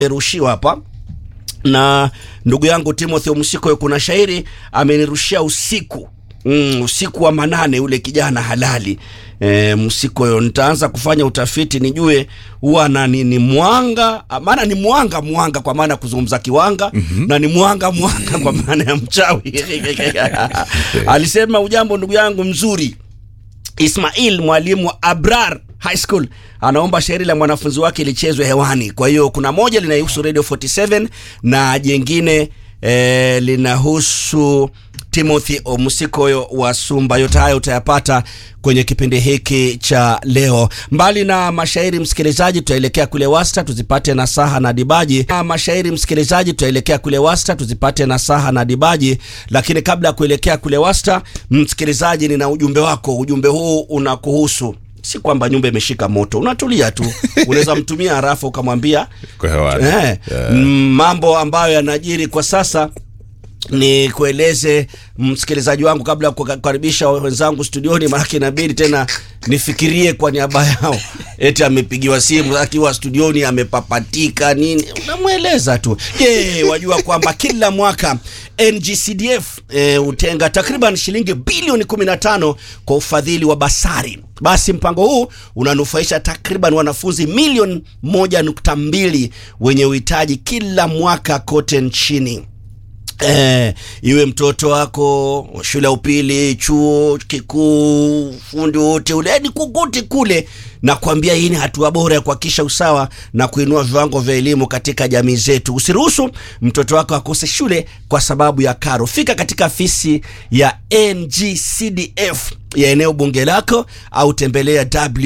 nimerushiwa hapa na ndugu yangu Timothy Msiko, kuna shairi amenirushia usiku mm, usiku wa manane, ule kijana halali e, Msiko. Nitaanza kufanya utafiti nijue huwa na ni, ni mwanga maana ni mwanga mwanga kwa maana ya kuzungumza kiwanga mm -hmm. na ni mwanga mwanga kwa maana ya mchawi alisema ujambo ndugu yangu mzuri Ismail mwalimu wa Abrar High School anaomba shairi la mwanafunzi wake lichezwe hewani. Kwa hiyo kuna moja linahusu Radio 47 na jengine eh, linahusu Timothy Omusikoyo wa Sumba. Yote haya utayapata kwenye kipindi hiki cha leo. Mbali na mashairi, msikilizaji, tutaelekea kule Wasta tuzipate nasaha na dibaji. Na mashairi, msikilizaji, tutaelekea kule Wasta tuzipate nasaha na dibaji. Lakini kabla ya kuelekea kule Wasta, msikilizaji, nina ujumbe wako. Ujumbe huu unakuhusu si kwamba nyumba imeshika moto, unatulia tu, unaweza mtumia harafu ukamwambia eh, yeah. mambo ambayo yanajiri kwa sasa ni kueleze msikilizaji wangu kabla ya kukaribisha wenzangu studioni, maanake inabidi tena nifikirie kwa niaba yao. Eti amepigiwa simu akiwa studioni amepapatika nini, unamweleza tu. Je, wajua kwamba kila mwaka NGCDF hutenga e, takriban shilingi bilioni 15 kwa ufadhili wa basari. Basi mpango huu unanufaisha takriban wanafunzi milioni 1.2 wenye uhitaji kila mwaka kote nchini. Eh, iwe mtoto wako shule ya upili, chuo kikuu, fundi wote ule ni kukuti kule, na kuambia hii ni hatua bora ya kuhakikisha usawa na kuinua viwango vya elimu katika jamii zetu. Usiruhusu mtoto wako akose shule kwa sababu ya karo. Fika katika afisi ya NGCDF ya eneo bunge lako au tembelea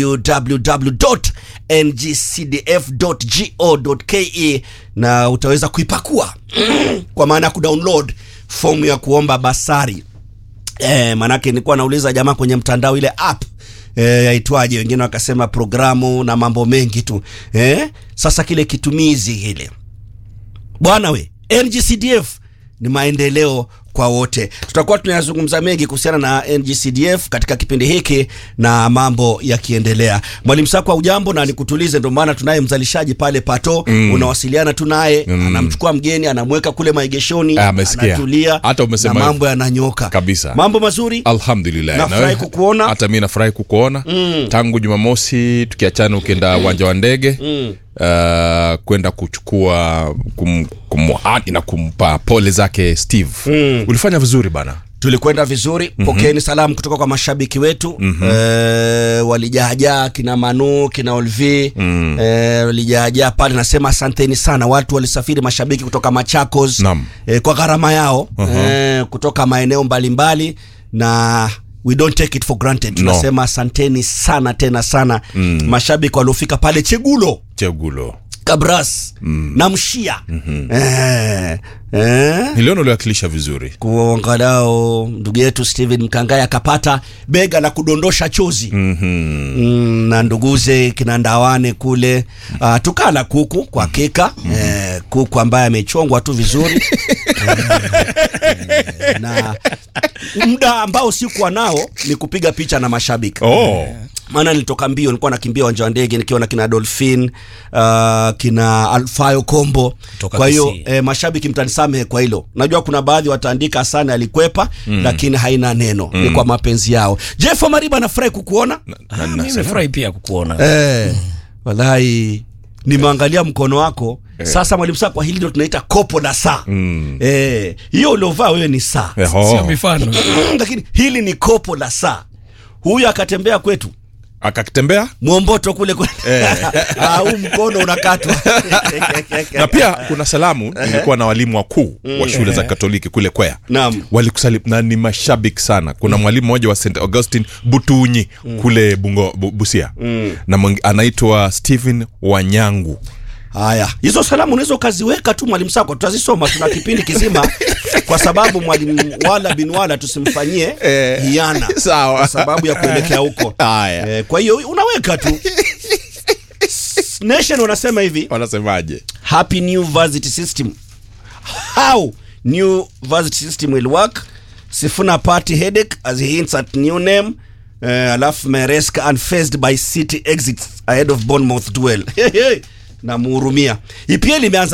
www.ngcdf.go.ke na utaweza kuipakua kwa maana ya kudownload fomu ya kuomba basari. E, manake nilikuwa nauliza jamaa kwenye mtandao ile app e, yaitwaje, wengine wakasema programu na mambo mengi tu e, sasa kile kitumizi kile bwana we, NGCDF ni maendeleo kwa wote. Tutakuwa tunayazungumza mengi kuhusiana na NGCDF katika kipindi hiki na mambo yakiendelea. Mwalimu Sakwa, ujambo na nikutulize, ndio maana tunaye mzalishaji pale Pato mm. unawasiliana tu naye mm. anamchukua mgeni anamweka kule maegeshoni, anatulia, hata umesema na mambo yananyoka kabisa. Mambo mazuri, alhamdulillah. Nafurahi kukuona, hata mimi nafurahi kukuona mm. tangu Jumamosi tukiachana, ukienda uwanja wa ndege mm. Uh, kwenda kuchukua kum, kumhadi na kumpa pole zake Steve mm. ulifanya vizuri bana tulikwenda vizuri mm -hmm. Pokeeni salamu kutoka kwa mashabiki wetu mm -hmm. E, walijaajaa kina Manu kina Olvi mm. E, walijaajaa pale, nasema asanteni sana. Watu walisafiri mashabiki kutoka Machakos e, kwa gharama yao uh -huh. E, kutoka maeneo mbalimbali na we don't take it for granted tunasema no. Asanteni sana tena sana mm. Mashabiki waliofika pale Chegulo Chegulo Kabras mm. na Mshia mm -hmm. eh, eh. Niliona uliwakilisha vizuri kuangalao ndugu yetu Steven Mkangai akapata bega la kudondosha chozi mm -hmm. mm, na nduguze kina Ndawane kule uh, tukala kuku kwa hakika mm -hmm. eh, kuku ambaye amechongwa tu vizuri eh, na muda ambao sikuwa nao ni kupiga picha na mashabiki oh. Maana nilitoka mbio, nilikuwa nakimbia uwanja wa ndege nikiwa na kina Dolphin uh, kina Alfayo Kombo. Kwa hiyo eh, mashabiki mtanisamehe kwa hilo, najua kuna baadhi wataandika sana alikwepa mm. lakini haina neno mm. ni kwa mapenzi yao. Jeff Mariba, nafurahi kukuona. Ah, mimi nafurahi pia kukuona eh, mm. wallahi nimeangalia mkono wako eh. Sasa mwalimu saa, kwa hili ndio tunaita kopo la saa mm. eh, hiyo uliovaa wewe ni saa sio mifano lakini hili ni kopo la saa. Huyu akatembea kwetu akatembea mwomboto kule kule huu mkono unakatwa na pia kuna salamu nilikuwa na walimu wakuu wa shule za Katoliki kule Kwea Naam. walikusalimu na ni mashabiki sana. Kuna mwalimu mmoja wa St Augustine Butunyi kule Bungo, Bu, Busia na mwengi, anaitwa Stephen Wanyangu. Haya, hizo salamu unaweza ukaziweka tu mwalimu Sako, tutazisoma. Tuna kipindi kizima, kwa sababu mwalimu wala bin wala tusimfanyie Eh, hiana sawa. kwa sababu ya kuelekea huko. Haya. Eh, kwa hiyo unaweka tu Nation wanasema hivi Wanasemaje? happy new varsity system how new varsity system will work sifuna party headache as he hints at new name uh, alafu mereska unfazed by city exits ahead of bournemouth duel namuhurumia EPL imeanza